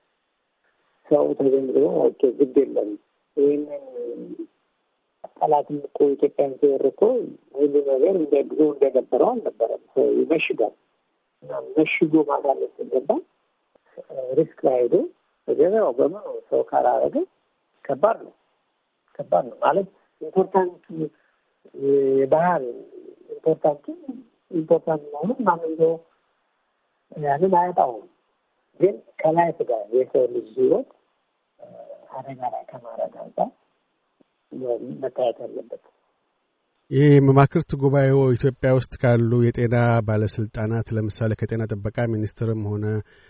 ሰው ተገንዝቦ ኦኬ ግድ የለም ይህንን ጠላትም እኮ ኢትዮጵያን ሲወር እኮ ሁሉ ነገር እንደ ድሮ እንደነበረው አልነበረም። ሰው ይመሽጋል እና መሽጎ ማጋለጥ ሲገባ ሪስክ ላይ ሄዶ በገበያው በምኑ ሰው ካላረገ ከባድ ነው ከባድ ነው ማለት ኢምፖርታንት የባህል ኢምፖርታንቱ ኢምፖርታንት መሆኑን ማንም ሰው ያንን አያጣውም። ግን ከላይፍ ጋር የሰው ልጅ ህይወት አደጋ ላይ ከማድረግ አንጻር መታየት ያለበት። ይህ መማክርት ጉባኤው ኢትዮጵያ ውስጥ ካሉ የጤና ባለስልጣናት ለምሳሌ ከጤና ጥበቃ ሚኒስትርም ሆነ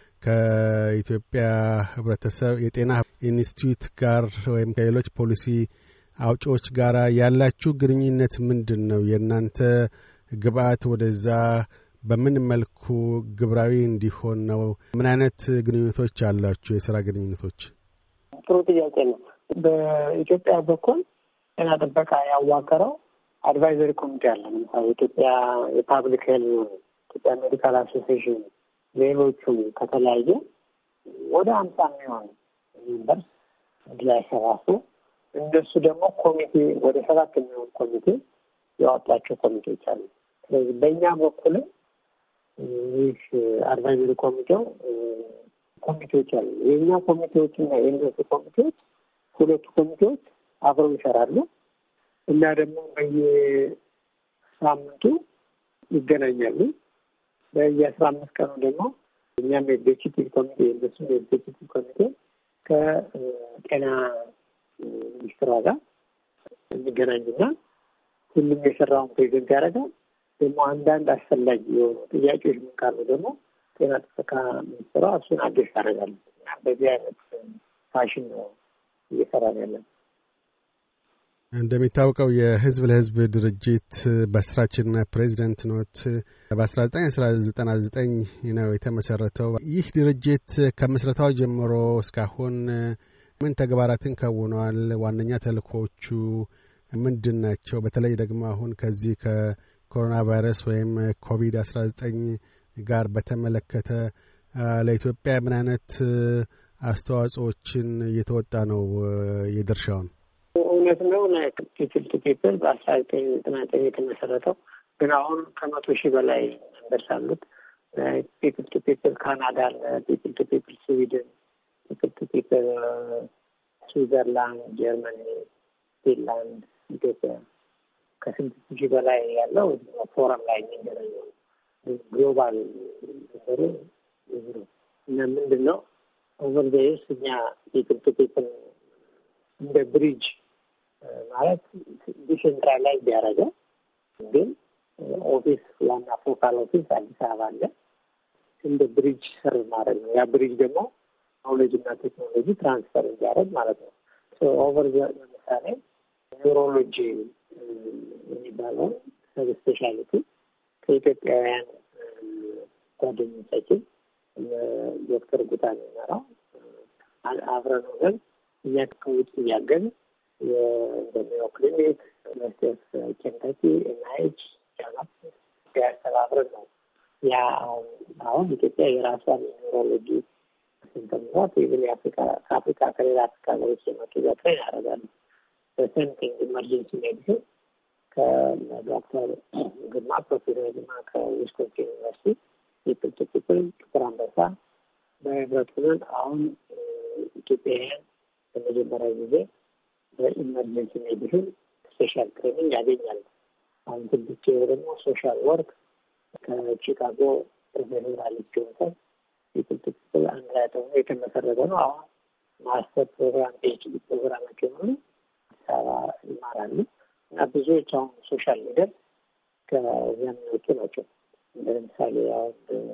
ከኢትዮጵያ ህብረተሰብ የጤና ኢንስቲትዩት ጋር ወይም ከሌሎች ፖሊሲ አውጪዎች ጋር ያላችሁ ግንኙነት ምንድን ነው? የእናንተ ግብአት ወደዛ በምን መልኩ ግብራዊ እንዲሆን ነው? ምን አይነት ግንኙነቶች አላችሁ? የስራ ግንኙነቶች? ጥሩ ጥያቄ ነው። በኢትዮጵያ በኩል ጤና ጥበቃ ያዋቀረው አድቫይዘሪ ኮሚቴ አለ። ለምሳሌ ኢትዮጵያ የፓብሊክ ሄልዝ፣ ኢትዮጵያ ሜዲካል አሶሲዬሽን፣ ሌሎቹም ከተለያየ ወደ አምሳ የሚሆን ሜምበርስ አንድ ላይ ሰባሱ እነሱ ደግሞ ኮሚቴ ወደ ሰባት የሚሆን ኮሚቴ ያወጣቸው ኮሚቴዎች አሉ። ስለዚህ በእኛ በኩልም ይህ አድቫይዘሪ ኮሚቴው ኮሚቴዎች አሉ። የእኛ ኮሚቴዎች እና የእነሱ ኮሚቴዎች ሁለቱ ኮሚቴዎች አብረው ይሰራሉ እና ደግሞ በየሳምንቱ ይገናኛሉ። በየአስራ አምስት ቀኑ ደግሞ እኛም የኤግዜኪቲቭ ኮሚቴ የእነሱም የኤግዜኪቲቭ ኮሚቴ ከጤና ሚኒስትሯ ጋር የሚገናኙና ሁሉም የሰራውን ፕሬዘንት ያደርጋል። ደግሞ አንዳንድ አስፈላጊ የሆኑ ጥያቄዎች ምን ካሉ ደግሞ ጤና ጥበቃ ሚኒስትሯ እሱን አዲስ ታደርጋለች እና በዚህ አይነት ፋሽን ነው እየሰራ ያለን። እንደሚታወቀው የህዝብ ለህዝብ ድርጅት መስራችና ፕሬዚደንት ኖት። በ1999 ነው የተመሰረተው። ይህ ድርጅት ከምስረታው ጀምሮ እስካሁን ምን ተግባራትን ከውነዋል? ዋነኛ ተልእኮቹ ምንድን ናቸው? በተለይ ደግሞ አሁን ከዚህ ከኮሮና ቫይረስ ወይም ኮቪድ 19 ጋር በተመለከተ ለኢትዮጵያ ምን አይነት አስተዋጽኦችን እየተወጣ ነው የድርሻውን? እውነት ነው። ፒፕል ቱ ፒፕል በአስራ ዘጠኝ ዘጠና ዘጠኝ የተመሰረተው ግን አሁን ከመቶ ሺህ በላይ መንበርስ አሉት። ፒፕል ቱ ፒፕል ካናዳ አለ፣ ፒፕል ቱ ፒፕል ስዊድን፣ ፒፕል ቱ ፒፕል ስዊዘርላንድ፣ ጀርመኒ፣ ፊንላንድ፣ ኢትዮጵያ ከስድስት ሺህ በላይ ያለው ፎረም ላይ የሚገናኘው ግሎባል ነገሩ ብዙ ነው እና ምንድን ነው ኦቨር ዘይስ እኛ ፒፕል ቱ ፒፕል እንደ ብሪጅ ማለት ዲሴንትራላይዝ ያደረገ ግን ኦፊስ ዋና ፎካል ኦፊስ አዲስ አበባ አለ። እንደ ብሪጅ ሰርቭ ማድረግ ነው። ያ ብሪጅ ደግሞ ኖሌጅ እና ቴክኖሎጂ ትራንስፈር እንዲያደርግ ማለት ነው። ኦቨር ለምሳሌ ኒውሮሎጂ የሚባለውን ሰብ ስፔሻሊቲ ከኢትዮጵያውያን ጓደኞቻችን ዶክተር ጉታ የሚመራው አብረን ሆነን እኛ ከውጭ እያገን የሜዮ ክሊኒክ ዩኒቨርሲቲ ኦፍ ኬንታኪ ኤንአይች ያስተባብረን ነው። ያ አሁን ኢትዮጵያ የራሷን የኒውሮሎጂ ስንተምሯት ኢቭን የአፍሪካ ከአፍሪካ ከሌላ አፍሪካ ሀገሮች የመጡ ዘትሬን ያደርጋሉ። በሰምቲንግ ኢመርጀንሲ ሜዲሲን ከዶክተር ግርማ ፕሮፌሰር ግርማ ከዊስኮንሲን ዩኒቨርሲቲ ፒፕል ቱ ፒፕል ጥቁር አንበሳ በህብረት ሆነን አሁን ኢትዮጵያውያን በመጀመሪያ ጊዜ በኢመርጀንሲ ሜዲሲን ስፔሻል ትሬኒንግ ያገኛሉ። አሁን ስድስት ደግሞ ሶሻል ወርክ ከቺካጎ ፕሮፌሰር አሌክስ ጆንሰን ፒፕል ቱ ፒፕል አንድ ላይ ደግሞ የተመሰረተ ነው። አሁን ማስተር ፕሮግራም ፒኤችዲ ፕሮግራማቸው የሆኑ አዲስ አበባ ይማራሉ እና ብዙዎች አሁን ሶሻል ሊደር ከዚያ የሚወጡ ናቸው። ለምሳሌ አሁን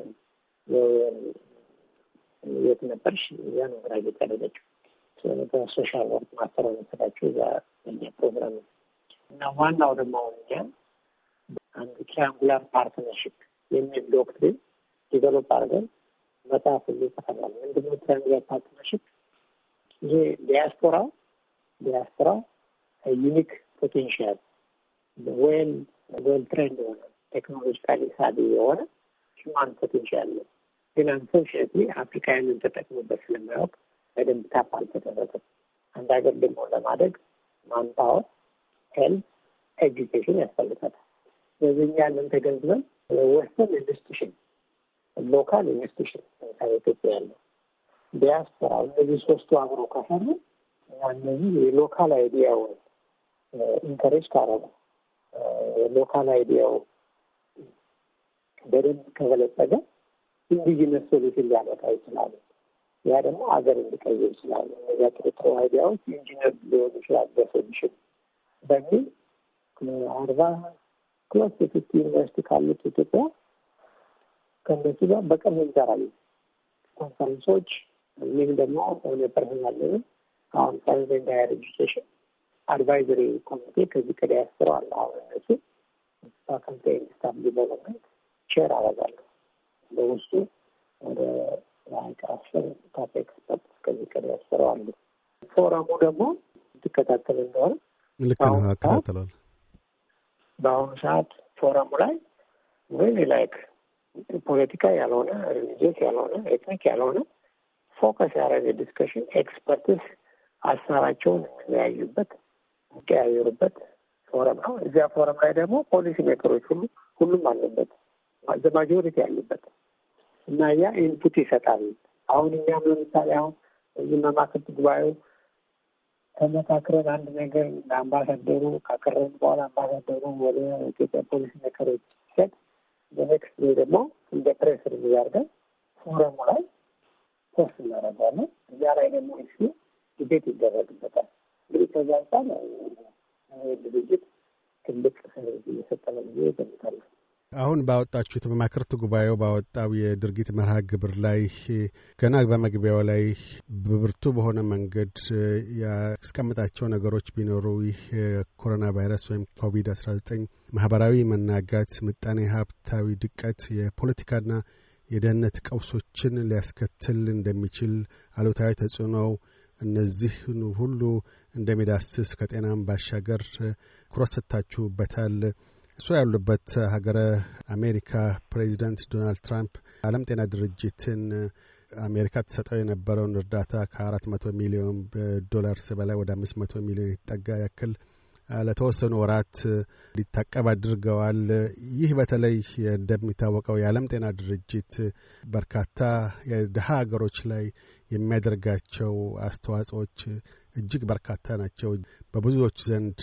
የት ነበርሽ? እዚያ ነው ግራጅዌት ያደረገችው በሶሻል ወርክ ማስተር መሰላቸው እዛ እኛ ፕሮግራም ነው እና ዋናው ደግሞ አሁን እኛ አንድ ትሪያንጉላር ፓርትነርሽፕ የሚል ዶክትሪን ዲቨሎፕ አድርገን መጽሐፍ ሁሉ ይጽፈናል። ምንድነው ትሪያንጉላር ፓርትነርሽፕ? ይሄ ዲያስፖራው ዲያስፖራው ዩኒክ ፖቴንሽያል ወይም ዌል ትሬንድ የሆነ ቴክኖሎጂካሊ ሳቢ የሆነ ሂማን ፖቴንሽያል ነው። ግን አንፎርሽነትሊ አፍሪካውያንን ተጠቅሙበት ስለማያውቅ በደንብ ታፕ አልተደረገም። አንድ ሀገር ደግሞ ለማደግ ማንፓወር፣ ሄልት፣ ኤጁኬሽን ያስፈልጋታል። ስለዚህ እኛ ያለን ተገንዝበን ወስተን ኢንስቲቱሽን፣ ሎካል ኢንስቲቱሽን ለምሳሌ ኢትዮጵያ ያለው ዲያስፖራ፣ እነዚህ ሶስቱ አብሮ ከሰሩ እና እነዚህ የሎካል አይዲያውን ኢንከሬጅ ካረጉ ሎካል አይዲያው በደንብ ከበለጸገ ኢንዲጂነስ ሶሉሽን ሊያመጣ ይችላሉ። ያ ደግሞ ሀገር እንዲቀይር ይችላሉ። እነዚያ ጥሩ ጥሩ አይዲያዎች ኢንጂነር ሊሆኑ ይችላል በሶሉሽን በሚል አርባ ክሎስ የፊፍቲ ዩኒቨርሲቲ ካሉት ኢትዮጵያ ከእነሱ ጋር በቅርብ እንሰራለን። ኮንፈረንሶች ይህም ደግሞ ሆነ ፐርሰናል ሌቭል አሁን ሳይንስ ኤንድ ሃየር ኤጁኬሽን አድቫይዘሪ ኮሚቴ ከዚህ ከዲያስፖራ አለ። አሁን እነሱ ፋካልቲ ኤንድ ስታፍ ዲቨሎፕመንት ሼር አደርጋለሁ በውስጡ ወደ አስር ታፕ ኤክስፐርት ከዚህ ከዲያስፖራ አሉ። ፎረሙ ደግሞ ትከታተል እንደሆነ ልክ ነው፣ አከታተሏል። በአሁኑ ሰዓት ፎረሙ ላይ ወይ ላይክ ፖለቲካ ያልሆነ ሪሊጂየስ ያልሆነ ኤትኒክ ያልሆነ ፎከስ ያደረገ ዲስከሽን ኤክስፐርትስ ሀሳባቸውን የሚለያዩበት የሚቀያየሩበት ፎረም ነው። እዚያ ፎረም ላይ ደግሞ ፖሊሲ ሜከሮች ሁሉ ሁሉም አሉበት ማጆሪቲ ያሉበት እና ያ ኢንፑት ይሰጣል። አሁን እኛም ለምሳሌ አሁን እዚህ መማክርት ጉባኤው ተመካክረን አንድ ነገር ለአምባሳደሩ ካቀረብን በኋላ አምባሳደሩ ወደ ኢትዮጵያ ፖሊሲ ሜከሮች ሲሰጥ በኔክስት ዴይ ደግሞ እንደ ፕሬስ ሪሊዝ አድርገን ፎረሙ ላይ ፖስት እናደርጋለን። እዚያ ላይ ደግሞ እሱ ዲቤት ይደረግበታል። እንግዲህ ከዛ አንጻር ድርጅት ትልቅ እየሰጠ ነው ብዬ እገምታለሁ። አሁን ባወጣችሁት በማክርት ጉባኤው ባወጣው የድርጊት መርሃ ግብር ላይ ገና በመግቢያው ላይ በብርቱ በሆነ መንገድ ያስቀምጣቸው ነገሮች ቢኖሩ ይህ የኮሮና ቫይረስ ወይም ኮቪድ አስራ ዘጠኝ ማህበራዊ መናጋት፣ ምጣኔ ሀብታዊ ድቀት፣ የፖለቲካና የደህንነት ቀውሶችን ሊያስከትል እንደሚችል አሉታዊ ተጽዕኖው እነዚህን ሁሉ እንደሚዳስስ ከጤናም ባሻገር ኩረት ሰጥታችሁበታል። እሱ ያሉበት ሀገረ አሜሪካ ፕሬዚዳንት ዶናልድ ትራምፕ ዓለም ጤና ድርጅትን አሜሪካ ትሰጠው የነበረውን እርዳታ ከአራት መቶ ሚሊዮን ዶላርስ በላይ ወደ አምስት መቶ ሚሊዮን የተጠጋ ያክል ለተወሰኑ ወራት ሊታቀብ አድርገዋል። ይህ በተለይ እንደሚታወቀው የዓለም ጤና ድርጅት በርካታ የድሀ ሀገሮች ላይ የሚያደርጋቸው አስተዋጽኦች እጅግ በርካታ ናቸው። በብዙዎች ዘንድ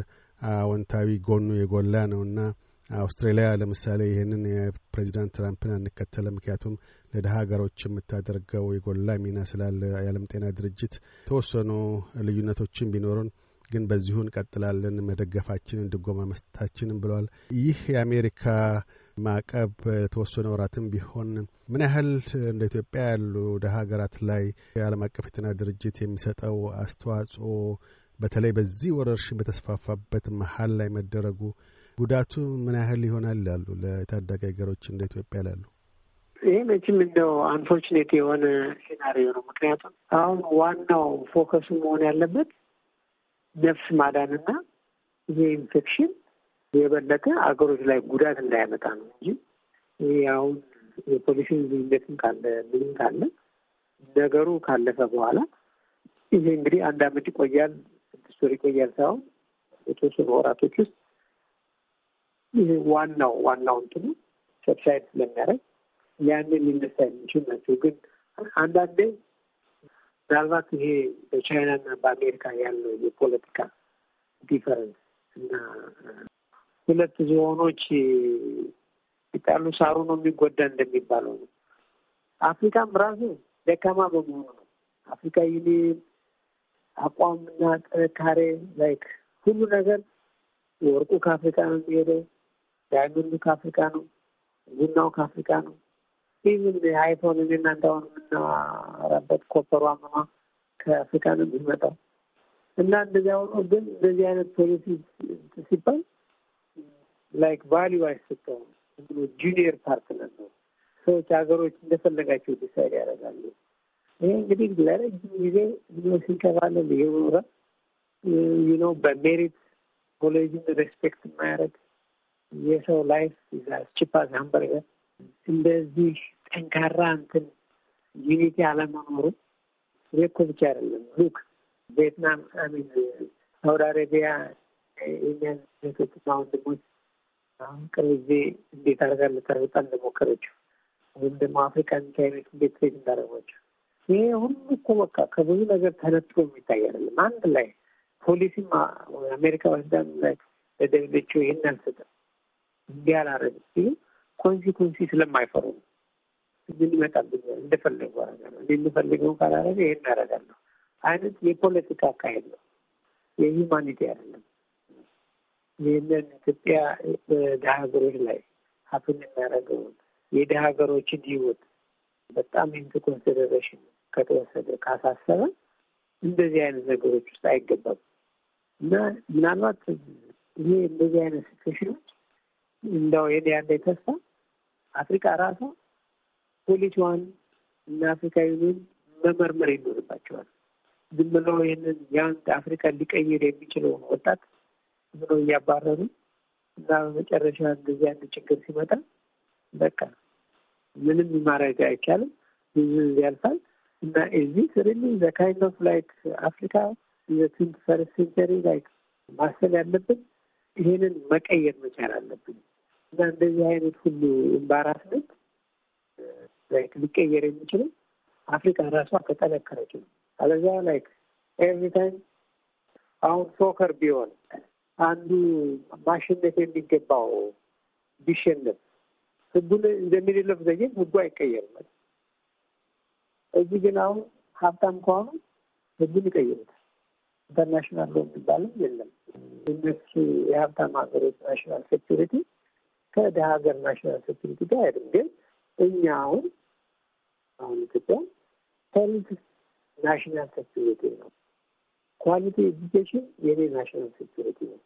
አዎንታዊ ጎኑ የጎላ ነውና አውስትራሊያ ለምሳሌ ይህንን የፕሬዚዳንት ትራምፕን አንከተለ። ምክንያቱም ለድሀ ሀገሮች የምታደርገው የጎላ ሚና ስላለ የዓለም ጤና ድርጅት የተወሰኑ ልዩነቶችን ቢኖሩን ግን በዚሁ እንቀጥላለን መደገፋችንን ድጎማ መስጠታችንን ብለዋል። ይህ የአሜሪካ ማዕቀብ የተወሰነ ወራትም ቢሆን ምን ያህል እንደ ኢትዮጵያ ያሉ ድሀ ሀገራት ላይ የዓለም አቀፍ የጤና ድርጅት የሚሰጠው አስተዋጽኦ በተለይ በዚህ ወረርሽኝ በተስፋፋበት መሀል ላይ መደረጉ ጉዳቱ ምን ያህል ይሆናል ያሉ ለታዳጊ ሀገሮች እንደ ኢትዮጵያ ላሉ? ይህ መቼም እንደው አንፎርቹኔት የሆነ ሴናሪዮ ነው። ምክንያቱም አሁን ዋናው ፎከሱ መሆን ያለበት ነፍስ ማዳንና ይሄ ኢንፌክሽን የበለጠ አገሮች ላይ ጉዳት እንዳያመጣ ነው እንጂ ይህ አሁን የፖሊሲ ልዩነትም ካለ ምንም ካለ ነገሩ ካለፈ በኋላ ይሄ እንግዲህ አንድ አመት ይቆያል፣ ስድስት ወር ይቆያል ሳይሆን የተወሰኑ ወራቶች ውስጥ ይህ ዋናው ዋናው እንትኑ ሰብሳይድ ስለሚያደርግ ያንን ሊነሳ የሚችል ናቸው። ግን አንዳንዴ ምናልባት ይሄ በቻይናና በአሜሪካ ያለው የፖለቲካ ዲፈረንስ እና ሁለት ዝሆኖች ሲጣሉ ሳሩ ነው የሚጎዳ እንደሚባለው ነው። አፍሪካም ራሱ ደካማ በመሆኑ ነው። አፍሪካ ዩኒየን አቋምና ጥንካሬ ላይክ ሁሉ ነገር ወርቁ ከአፍሪካ ነው የሚሄደው፣ ዳይመንዱ ከአፍሪካ ነው፣ ቡናው ከአፍሪካ ነው። ኢቭን አይፎን እኔ እናንተ አሁን የምናወራበት ኮፐሯ ምኗ ከአፍሪካ ነው የሚመጣው እና እንደዚያ ሆኖ ግን እንደዚህ አይነት ፖሊሲ ሲባል ላይክ ቫሊዩ አይሰጠውም። ብሎ ጁኒየር ፓርትነር ነው። ሰዎች ሀገሮች እንደፈለጋቸው ዲሳይድ ያደርጋሉ። ይሄ እንግዲህ ለረጅም ጊዜ ብሎ ሲንከባለል የኖረ ነው። በሜሪት ኮሌጅን ሬስፔክት የማያደርግ የሰው ላይፍ ቺፓስ ሃምበርገር እንደዚህ ጠንካራ እንትን ዩኒቲ አለመኖሩ እኮ ብቻ አይደለም። ሉክ ቪየትናም አሚን ሳውዲ አረቢያ የኛን ሴቶችና ወንድሞች አሁን ቅርብ ጊዜ እንዴት አድርጋ ልታርብጣ እንደሞከረችው ወይም ደግሞ አፍሪካን ቻይኖች እንዴት ትሬት እንዳደረጓቸው ይሄ ሁሉ እኮ በቃ ከብዙ ነገር ተነጥሎ የሚታይ አይደለም። አንድ ላይ ፖሊሲም አሜሪካ ወስዳን ላይ ለደብለችው ይህን አልሰጠም እንዲህ አላረግም ሲሉ ኮንሲኮንሲ ስለማይፈሩ ነው። ምን ይመጣብኛል እንደፈለጉ አደርጋለሁ እኔ የምፈልገው ካላረገ ይህን አደርጋለሁ አይነት የፖለቲካ አካሄድ ነው። የሂውማኒቲ አይደለም። ይህንን ኢትዮጵያ በድሀ ሀገሮች ላይ ሀፍን የሚያደርገውን የድሀ ሀገሮችን ህይወት በጣም ኢንቱ ኮንሲደሬሽን ከተወሰደ ካሳሰበ እንደዚህ አይነት ነገሮች ውስጥ አይገባም እና ምናልባት ይሄ እንደዚህ አይነት ሲትዌሽኖች እንደው የኔ ያለ ተስፋ አፍሪካ ራሷ ፖሊሲዋን እና አፍሪካ ዩኒየን መመርመር ይኖርባቸዋል። ዝም ብለው ይህንን ያን አፍሪካ ሊቀይር የሚችለውን ወጣት ዝም ብለው እያባረሩ እና በመጨረሻ እንደዚህ አንድ ችግር ሲመጣ በቃ ምንም ማድረግ አይቻልም። ብዙ ያልፋል እና እዚህ ሪሊ ዘ ካይንድ ኦፍ ላይክ አፍሪካ ትዌንቲ ፈርስት ሴንቸሪ ላይክ ማሰብ ያለብን ይሄንን መቀየር መቻል አለብን እና እንደዚህ አይነት ሁሉ ኤምባራስመንት ላይክ ሊቀየር የሚችለው አፍሪካ ራሷ ከጠነከረች ነው። አለዚያ ላይክ ኤቭሪ ታይም አሁን ሶከር ቢሆን አንዱ ማሸነፍ የሚገባው ቢሸነፍ ህጉን እንደሚደለፍ ዘጌን ህጉ አይቀየርም። እዚህ ግን አሁን ሀብታም ከሆኑ ህጉን ይቀይሩታል። ኢንተርናሽናል ሎ የሚባልም የለም። እነሱ የሀብታም ሀገሮች ናሽናል ሴኪሪቲ ከደሀ ሀገር ናሽናል ሴኪሪቲ ጋር አይደለም። ግን እኛ አሁን አሁን ኢትዮጵያ ሄልት ናሽናል ሴኪሪቲ ነው። ኳሊቲ ኤዱኬሽን የኔ ናሽናል ሴኪሪቲ ነው።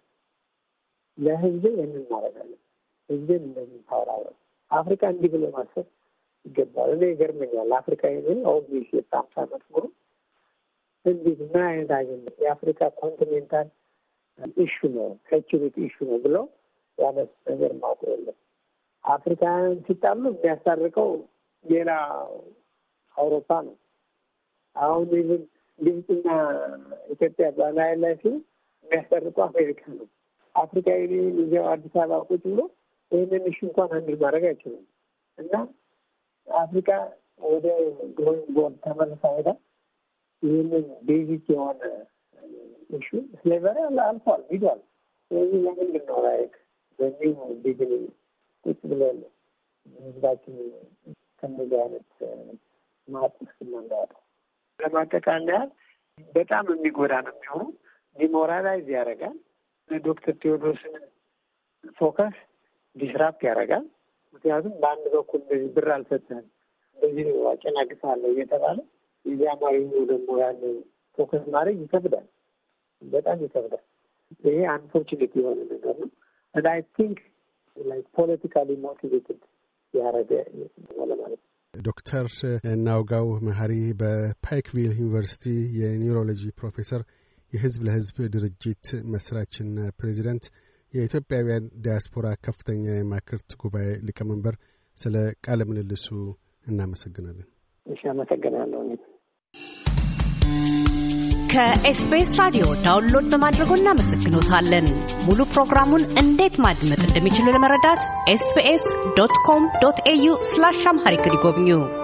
ለህዝብ ይህንን ማድረጋለን። ህዝብን እንደዚህ ታወራረ አፍሪካ እንዲህ ብሎ ማሰብ ይገባል። እኔ ይገርመኛል። አፍሪካ ይህን ኦብቪስ የጣምሳ ዓመት ሙሉ እንዴት ምን አይነት አጀንዳ የአፍሪካ ኮንቲኔንታል ኢሹ ነው ሴኪሪቲ ኢሹ ነው ብለው ያነስ ነገር ማውቁ የለም። አፍሪካውያን ሲጣሉ የሚያስታርቀው ሌላ አውሮፓ ነው። አሁን ይህን ግብፅና ኢትዮጵያ በናይል ላይ ሲሉ የሚያስታርቀው አሜሪካ ነው። አፍሪካ ዩኒየን እዚያው አዲስ አበባ ቁጭ ብሎ ይህንን እሺ እንኳን አንድ ማድረግ አይችሉም። እና አፍሪካ ወደ ግሮይንግ ቦርድ ተመልሳ ሄዳ ይህንን ቤዚክ የሆነ እሹ ስሌቨሪ አልፏል ሂዷል። ስለዚህ ለምንድን ነው ላይክ በኒው ቢግኒ ቁጭ ብለን ህዝባችን ከነዚህ አይነት ማጥ ውስጥ እናንዳያጠው ለማጠቃለያ በጣም የሚጎዳ ነው የሚሆኑ ዲሞራላይዝ ያደርጋል። ዶክተር ቴዎድሮስን ፎከስ ዲስራፕት ያደርጋል። ምክንያቱም በአንድ በኩል እንደዚህ ብር አልሰጠህም እንደዚህ አጨናግፋለሁ እየተባለ የዚህ አማርኛው ደግሞ ያን ፎከስ ማድረግ ይከብዳል፣ በጣም ይከብዳል። ይሄ አንፎርቹኔት የሆነ ነገር ነው እና አይ ቲንክ ላይክ ፖለቲካሊ ሞቲቬትድ ያደረገ ለማለት ነው። ዶክተር ናውጋው መሀሪ በፓይክቪል ዩኒቨርሲቲ የኒውሮሎጂ ፕሮፌሰር፣ የህዝብ ለህዝብ ድርጅት መስራችና ፕሬዚዳንት፣ የኢትዮጵያውያን ዲያስፖራ ከፍተኛ የማክርት ጉባኤ ሊቀመንበር፣ ስለ ቃለ ምልልሱ እናመሰግናለን። እሺ፣ አመሰግናለሁ። ከኤስቢኤስ ራዲዮ ዳውንሎድ በማድረጎ እናመሰግኖታለን። ሙሉ ፕሮግራሙን እንዴት ማድመጥ እንደሚችሉ ለመረዳት ኤስቢኤስ ዶት ኮም ዶት ኤዩ ስላሽ አምሃሪክ ይጎብኙ።